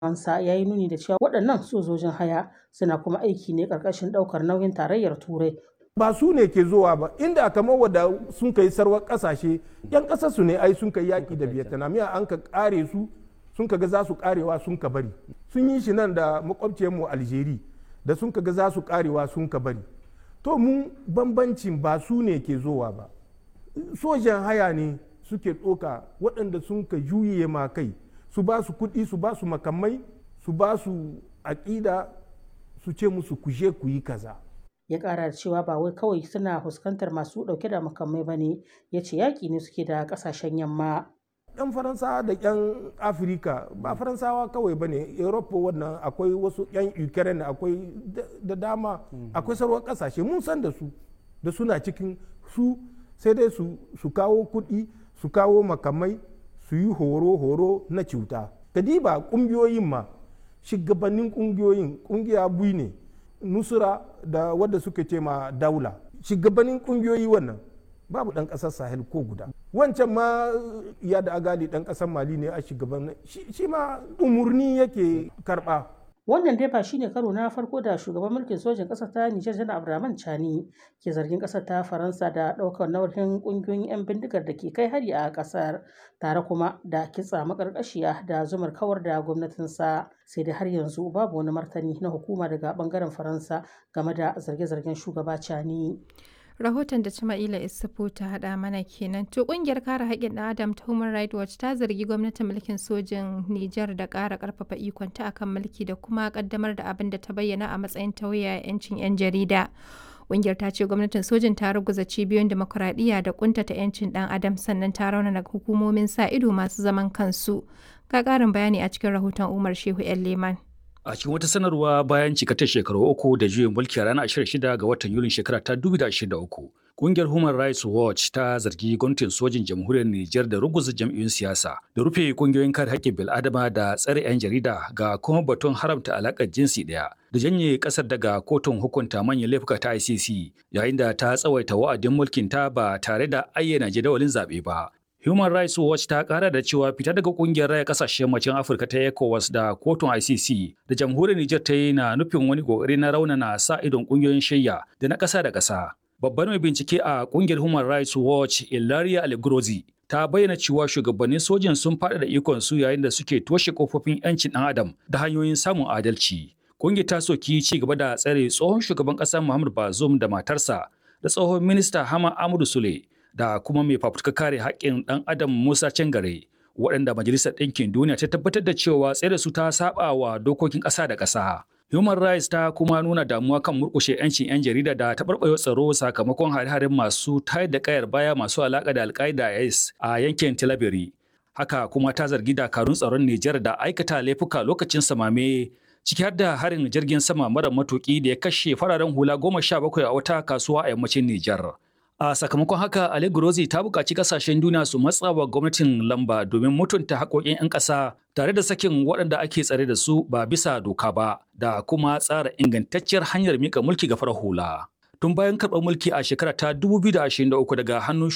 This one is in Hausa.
Ansa ya yi nuni da cewa waɗannan sojojin haya suna kuma aiki ne ƙarƙashin ɗaukar nauyin tarayyar Turai. Ba su ne ke zuwa ba, inda kamar wadda sun kai sarwar ƙasashe, 'yan ƙasar su ne ai sun kai yaƙi da Vietnam, ya an ka ƙare su, sun ka ga za su ƙarewa sun ka bari. Sun yi shi nan da makwabciyarmu Algeria, da sun ka ga za su ƙarewa sun ka bari. To mu bambancin ba su ne ke zowa ba. Sojan haya ne suke ɗoka waɗanda sun ka juye ma kai. su ba su kuɗi su ba su makamai su ba su aƙida su ce musu kuje ku yi kaza. ya ƙara da cewa ba wai kawai suna fuskantar masu ɗauke da makamai ba ne ya ce yaƙi ne suke da ƙasashen yamma. yan faransawa da yan afirka ba faransawa kawai ba ne europa wannan akwai wasu yan ukraine akwai da dama akwai sauran ƙasashe mun san da su da suna cikin su sai dai su kawo kuɗi su kawo makamai su yi horo-horo na cuta kadiba kungiyoyin ma shugabannin kungiyoyin kungiya bui ne nusura da wadda suka ce ma daula shugabannin kungiyoyi wannan babu dan kasar sahel ko guda wancan ma ya da agali dan kasar mali ne a shugaban shi ma umurni yake karba wannan dai ba shine karo na farko da shugaban mulkin sojin ƙasar ta Nijar Janar Abdurrahman Chani ke zargin ƙasar ta Faransa da ɗaukar nauyin ƙungiyoyin 'yan bindigar da ke kai hari a ƙasar tare kuma da kitsa makarƙashiya da zumar kawar da gwamnatinsa sai dai har yanzu babu wani martani na hukuma daga ɓangaren Faransa game da zarge-zargen shugaba Chani. rahoton da Jama'ila Isufu ta haɗa mana kenan. To ƙungiyar kare haƙƙin ɗan Adam ta Human Rights Watch ta zargi gwamnatin mulkin sojin Nijar da ƙara ƙarfafa ikonta akan mulki da kuma ƙaddamar da abin da ta bayyana a matsayin tauye 'yancin 'yan jarida. Ƙungiyar ta ce gwamnatin sojin ta ruguza cibiyoyin demokuraɗiyya da ƙuntata 'yancin ɗan adam sannan ta raunana hukumomin sa ido masu zaman kansu. Ga ƙarin bayani a cikin rahoton Umar Shehu 'yan Leman. A cikin wata sanarwa bayan cikatar shekaru uku da juyin mulki a ranar 26 ga watan Yulin shekara ta 2023, Kungiyar Human Rights Watch ta zargi gwamnatin sojin jamhuriyar Nijar da ruguza jam'iyyun siyasa, da rufe kungiyoyin kare haƙƙin bil'adama da tsare 'yan jarida ga kuma batun haramta alaƙar jinsi ɗaya, da janye ƙasar daga kotun hukunta manyan laifuka ta ICC, yayin da ta tsawaita wa'adin mulkin ta ba tare da ayyana jadawalin zaɓe ba. Human Rights Watch ta kara da cewa fita daga kungiyar raya kasashen yammacin Afirka ta ECOWAS da kotun ICC da jamhuriyar Nijar ta yi na nufin wani kokari na raunana sa idon kungiyoyin shayya da na ƙasa da ƙasa. Babban mai bincike a kungiyar Human Rights Watch Ilaria Algrozi ta bayyana cewa shugabannin sojin sun faɗaɗa ikon su yayin da suke toshe kofofin 'yancin ɗan adam da hanyoyin samun adalci. Kungiyar ta soki ci gaba da tsare tsohon shugaban ƙasa Muhammad Bazoum da matarsa da tsohon minista Hama Amadu Sule da kuma mai fafutuka kare haƙƙin ɗan adam Musa Cangare waɗanda Majalisar Ɗinkin Duniya ta tabbatar da cewa tsere su ta saba wa dokokin ƙasa da ƙasa. Human Rights ta kuma nuna damuwa kan murƙushe 'yancin 'yan jarida da taɓarɓarewa tsaro sakamakon hare-haren masu tayar da ƙayar baya masu alaƙa da alƙaida IS a yankin Tilaberi. Haka kuma ta zargi dakarun tsaron Nijar da aikata laifuka lokacin samame ciki har da harin jirgin sama mara matuƙi da ya kashe fararen hula goma sha bakwai a wata kasuwa a yammacin Nijar. A sakamakon haka, Ali Gurozi ta buƙaci ƙasashen duniya su matsa wa gwamnatin lamba domin mutunta haƙoƙin 'yan ƙasa tare da sakin waɗanda ake tsare da su ba bisa doka ba da kuma tsara ingantacciyar hanyar mika mulki ga farar hula. Tun bayan karɓar mulki a shekara ta 2023 daga hannun